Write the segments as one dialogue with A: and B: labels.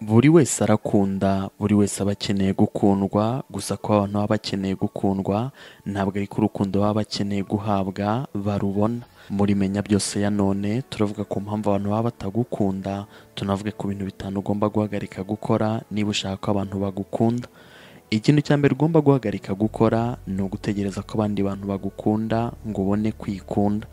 A: buri wese arakunda buri wese aba akeneye gukundwa gusa ko abantu baba bakeneye gukundwa ntabwo ari ko urukundo baba bakeneye guhabwa barubona muri menya byose ya none turavuga ku mpamvu abantu baba batagukunda tunavuge ku bintu bitanu ugomba guhagarika gukora niba ushaka ko abantu bagukunda ikintu cya mbere ugomba guhagarika gukora ni ugutegereza ko abandi bantu bagukunda ngo ubone kwikunda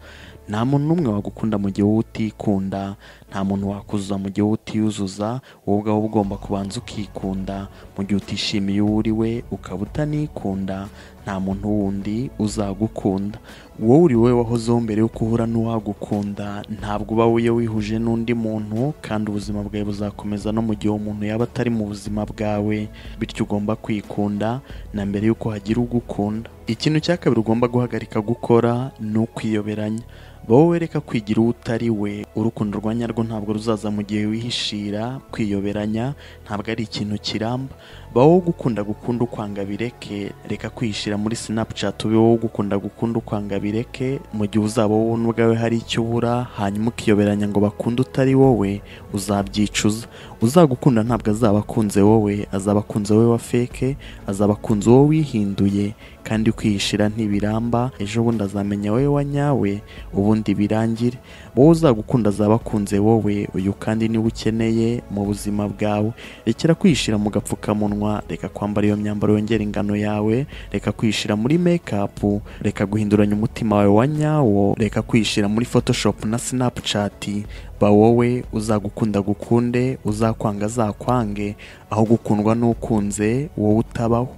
A: nta muntu n'umwe wagukunda mu gihe wowe utikunda nta muntu wakuzuza mu gihe wowe utiyuzuza wowe ubwawe uba ugomba kubanza ukikunda mu gihe utishimiye uwo uri we ukaba utanikunda nta muntu wundi uzagukunda wowe uri wowe wahozeho mbere yo guhura n'uwagukunda ntabwo uba wiyo wihuje n'undi muntu kandi ubuzima bwawe buzakomeza no mu gihe umuntu yaba atari mu buzima bwawe bityo ugomba kwikunda na mbere y'uko hagira ugukunda ikintu cya kabiri ugomba guhagarika gukora ni ukwiyoberanya wowe wereka kwigira uwo utari we urukundo rwa nyarwo ntabwo ruzaza mu gihe wihishira kwiyoberanya ntabwo ari ikintu kiramba ba wowe ugukunda gukunda ukwanga bireke reka kwihishira muri sinapucati ube wowe ugukunda gukunda ukwanga bireke mu gihe uzaba wowe n'ubwawe hari icyo ubura hanyuma ukiyoberanya ngo bakunde utari wowe uzabyicuza uzagukunda ntabwo azaba akunze wowe azaba akunze wowe wa feke azaba akunze wowe wihinduye kandi kwihishira ntibiramba ejo bundi azamenya wowe wa nyawe ubundi birangire wowe uzagukunda azaba akunze wowe uyu kandi niwe ukeneye mu buzima bwawe rekera kwihishira mu gapfukamunwa reka kwambara iyo myambaro yongera ingano yawe reka kwihishira muri mekapu reka guhinduranya umutima wawe wa nyawo reka kwihishira muri fotoshopu na sinapucati ba wowe uzagukunda gukunde uzakwanga azakwange aho gukundwa n'ukunze wowe utabaho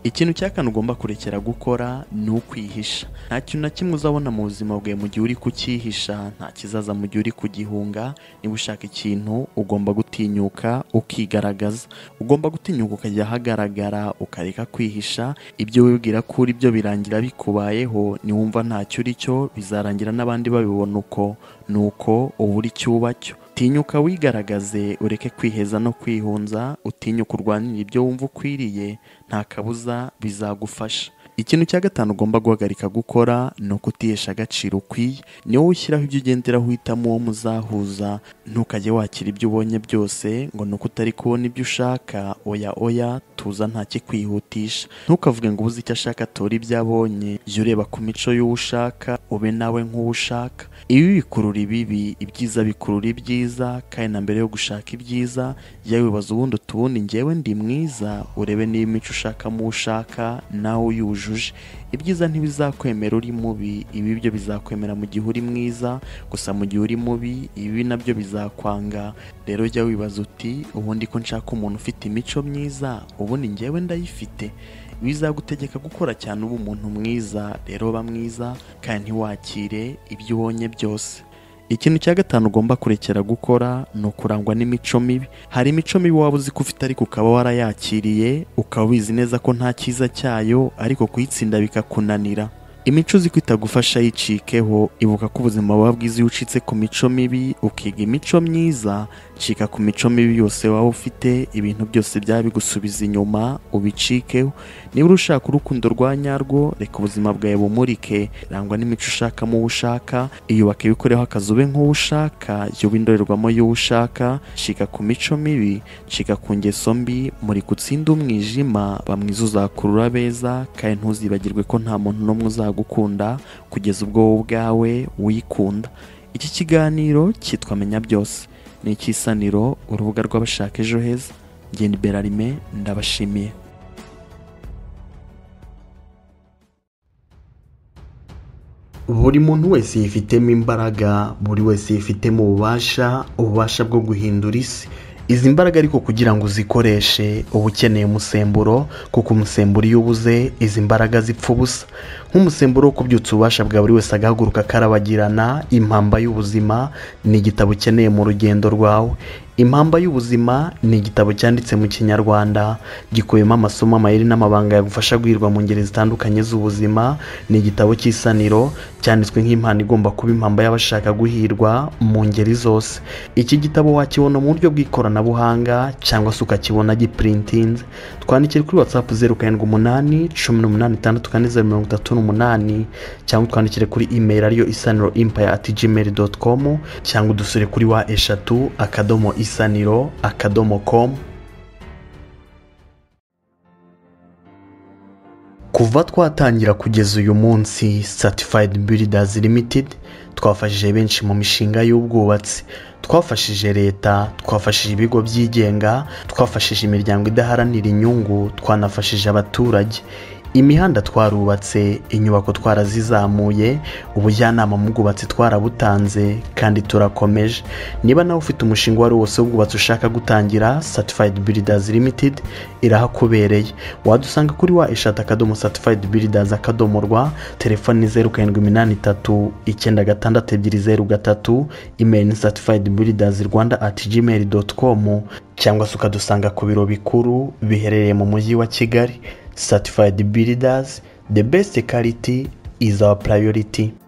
A: ikintu cya kane ugomba kurekera gukora ni ukwihisha nta kintu na kimwe uzabona mu buzima bwawe mu gihe uri kucyihisha nta kizaza mu gihe uri kugihunga niba ushaka ikintu ugomba gutinyuka ukigaragaza ugomba gutinyuka ukajya ahagaragara ukareka kwihisha ibyo wibwira ko uri byo birangira bikubayeho niwumva ntacyo uri cyo bizarangira n'abandi babibona uko ni uko uba uri cyo uba cyo utinyuka wigaragaze ureke kwiheza no kwihunza utinyuka urwanira ibyo wumva ukwiriye nta kabuza bizagufasha ikintu cya gatanu ugomba guhagarika gukora ni ukutihesha agaciro ukwiye ni wowe ushyiraho ibyo ugenderaho uhitamo uwo muzahuza ntukajye wakira ibyo ubonye byose ngo ni uko utari kubona ibyo ushaka oya oya tuza ntakikwihutisha ntukavuge ngo ubuze icyo ashaka atora ibyo abonye jya ureba ku mico y'uwo ushaka ube nawe nk'uwo ushaka ibi bikurura ibibi ibyiza bikurura ibyiza kandi na mbere yo gushaka ibyiza jya wibaza ubundi utubundi ngewe ndi mwiza urebe niba imico ushakamo uwo ushaka nawe uyuje ibyiza ntibizakwemera uri mubi ibi byo bizakwemera mu gihe uri mwiza gusa mu gihe uri mubi ibi nabyo bizakwanga rero jya wibaza uti ubundi ko nshaka umuntu ufite imico myiza ubundi ngewe ndayifite bizagutegeka gukora cyane uba umuntu mwiza rero ba mwiza kandi ntiwakire ibyo ubonye byose ikintu cya gatanu ugomba kurekera gukora ni ukurangwa n'imico mibi hari imico mibi waba uzi ko ufite ariko ukaba warayakiriye ukaba ubizi neza ko nta cyiza cyayo ariko kuyitsinda bikakunanira imico uzi ko itagufasha yicikeho ibuka ko ubuzima buba bwiza iyo ucitse ku mico mibi ukiga imico myiza cika ku mico mibi yose waba ufite ibintu byose byaba bigusubiza inyuma ubicikeho niba ushaka urukundo rwa nyarwo reka ubuzima bwawe bumurike rangwa n'imico ushakamo uwo ushaka iyubake ibikoreho akazi ube nk'uwo ushaka yube indorerwamo y'uwo ushaka cika ku mico mibi cika ku ngeso mbi muri gutsinda umwijima bamwiza uzakurura abeza kandi ntuzibagirwe ko nta muntu n'umwe uzagukunda gukunda kugeza ubwo wowe ubwawe wikunda iki kiganiro cyitwa menya byose ni icy'isaniro urubuga rw'abashaka ejo heza ngende berarime ndabashimiye buri muntu wese yifitemo imbaraga buri wese yifitemo ububasha ububasha bwo guhindura isi izi mbaraga ariko kugira ngo uzikoreshe uba ukeneye umusemburo kuko umusemburo iyo ubuze izi mbaraga zipfa ubusa nk'umusemburo wo kubyutsa ububasha bwa buri wese agahaguruka akarabagirana impamba y'ubuzima ni igitabo ukeneye mu rugendo rwawe impamba y'ubuzima ni igitabo cyanditse mu kinyarwanda gikubiyemo amasomo amayeri n'amabanga yagufasha guhirwa mu ngeri zitandukanye z'ubuzima ni igitabo cy'isaniro cyanditswe nk'impano igomba kuba impamba y'abashaka guhirwa mu ngeri zose iki gitabo wakibona mu buryo bw'ikoranabuhanga cyangwa se ukakibona gipurintinze twandikire kuri watsapu zeru karindwi umunani cumi n'umunani itandatu kane zeru mirongo itatu n'umunani cyangwa twandikire kuri imeri ariyo isaniro impaya ati gmail doti komu cyangwa udusure kuri wa eshatu akadomo isaniro akadomo komu kuva twatangira kugeza uyu munsi satifayidi biridazi limitedi twafashije benshi mu mishinga y'ubwubatsi twafashije leta twafashije ibigo byigenga twafashije imiryango idaharanira inyungu twanafashije abaturage imihanda twarubatse inyubako twarazizamuye ubujyanama mu bwubatsi twarabutanze kandi turakomeje niba nawe ufite umushinga uwo ari wo wose w'ubwubatsi ushaka gutangira satifayidi biridazi limitedi irahakubereye wadusanga kuri wa eshatu akadomo satifayidi biridazi akadomo rwa telefoni ni zeru karindwi iminani itatu icyenda gatandatu ebyiri zeru gatatu imeri ni satifayidi biridazi rwanda ati gmail doti komu cyangwa se ukadusanga ku biro bikuru biherereye mu mujyi wa kigali certified builders the best quality is our priority